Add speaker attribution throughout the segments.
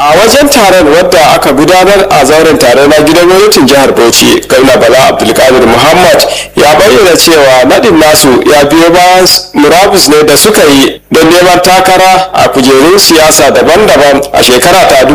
Speaker 1: a wajen taron wadda aka gudanar a zauren taro na gidan gwamnatin jihar bauchi gwamna bala abdulkadir muhammad ya bayyana cewa nadin nasu ya biyo bayan murabus ne da suka yi don neman takara a kujerun siyasa daban-daban a shekara ta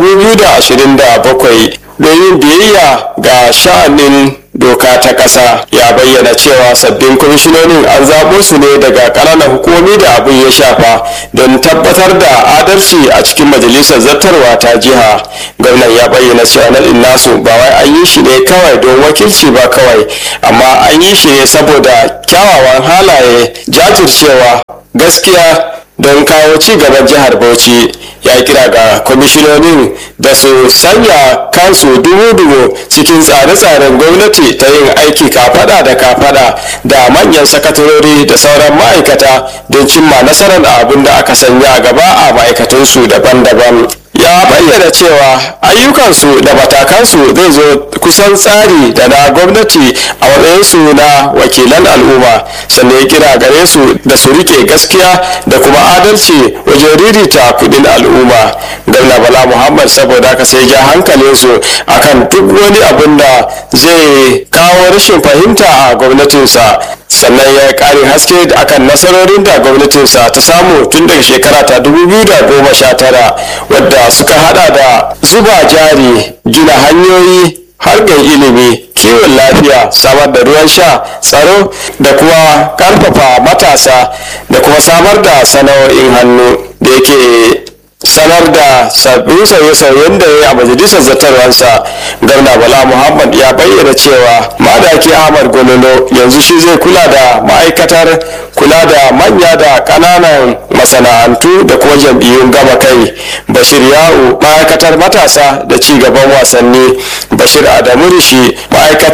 Speaker 1: 2027 don yin biyayya ga sha'anin doka ta ƙasa ya bayyana cewa sabbin kwamishinonin an zaɓo su ne daga ƙananan hukumomi da abin ya shafa don tabbatar da adalci a cikin majalisar zartarwa ta jiha gwamnan ya bayyana cewa naɗin nasu ba wai an yi shi ne kawai don wakilci ba kawai amma an yi shi ne saboda kyawawan halaye jajircewa gaskiya don kawo ci gaban jihar bauchi ya kira ga kwamishinonin da su sanya kansu dubu-dubu cikin tsare-tsaren gwamnati ta yin aiki kafada da kafada da manyan sakatarori da sauran ma'aikata don cimma nasarar abin da aka sanya gaba a ma'aikatunsu daban-daban ya bayyana cewa ayyukansu da matakansu zai zo kusan tsari da na gwamnati a matsayinsu na wakilan al'umma sannan ya kira gare su da su rike gaskiya da kuma adalci wajen ririta kudin al'umma gwamna bala muhammad saboda haka sai ja hankalinsu akan duk wani abin da zai kawo rashin fahimta a gwamnatinsa sannan ya ƙarin haske akan nasarorin da gwamnatinsa ta samu tun daga shekara ta 2019 wadda suka hada da zuba jari gina hanyoyi harkar ilimi kiwon lafiya samar da ruwan sha tsaro da kuma karfafa matasa da kuma samar da sana'o'in hannu da yake sanar da sabbin sauye-sauyen da ya yi a majalisar zartarwarsa gwamna bala muhammad ya bayyana cewa madaki ahmad gololo yanzu shi zai kula da ma'aikatar kula da manya da ƙananan masana'antu da kuma jam'iyyun gama kai bashir ya'u ma'aikatar matasa da ci gaban wasanni bashir adamu rishi ma'aikatar